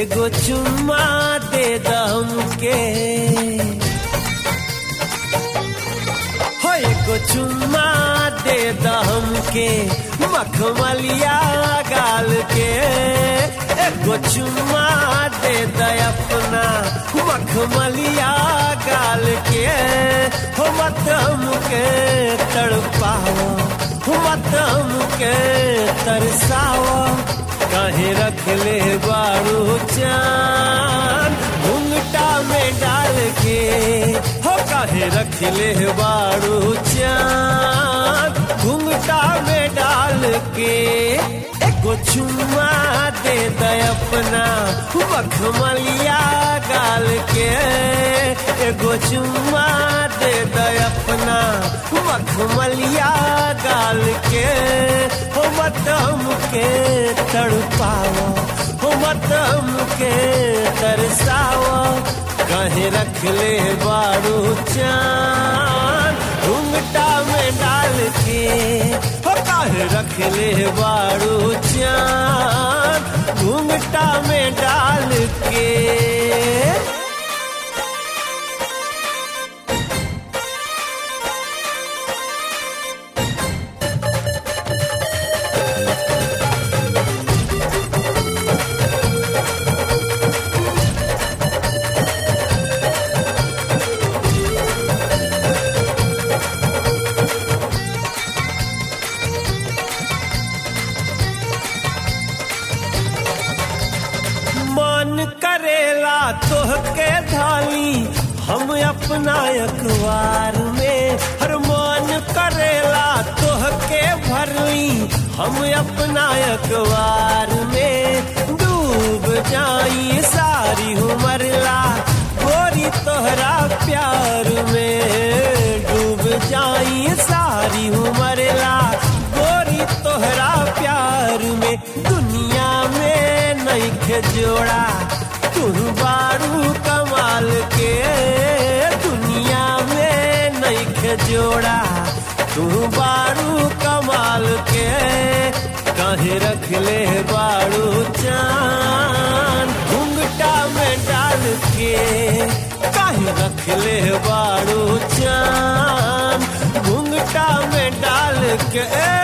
एगो चुम्मा दे दम के हो एगो चुम्मा दे दम के मखमलिया गाल के एगो चुम्मा दे द अपना मखमलिया गाल के हो मत हमके तड़पाओ हो मत हमके तरसाओ कहे रख ले बारू चान घुंघटा में डाल के हो कहे रख ले बारू चान घुंघटा में डाल के एगो चुम्मा दे द अपना मखमलिया गाल के एगो चुम्मा दे द अपना मखमलिया गाल के हो मतम के तड़पाओ हो मतम के तरसाओ कहे रख ले बारू चान घुंघटा में डाल के हो कहे रख ले बारू चान घुंघटा में डाल के मन करेला तोहके धाली हम अपना अखबार में हर मन करेला तोहके भरली हम अपना अखबार में डूब जाई सारी उमरला गोरी तोहरा प्यार में डूब जाई सारी उमरला गोरी तोहरा प्यार में दुनिया में नइखे जोड़ा तू बारू कमाल के दुनिया में नइखे जोड़ा तू बारू कमाल के कहे रख ले बारू चान घुंघटा में डाल के कहे रख ले बारू चान घुंघटा में डाल के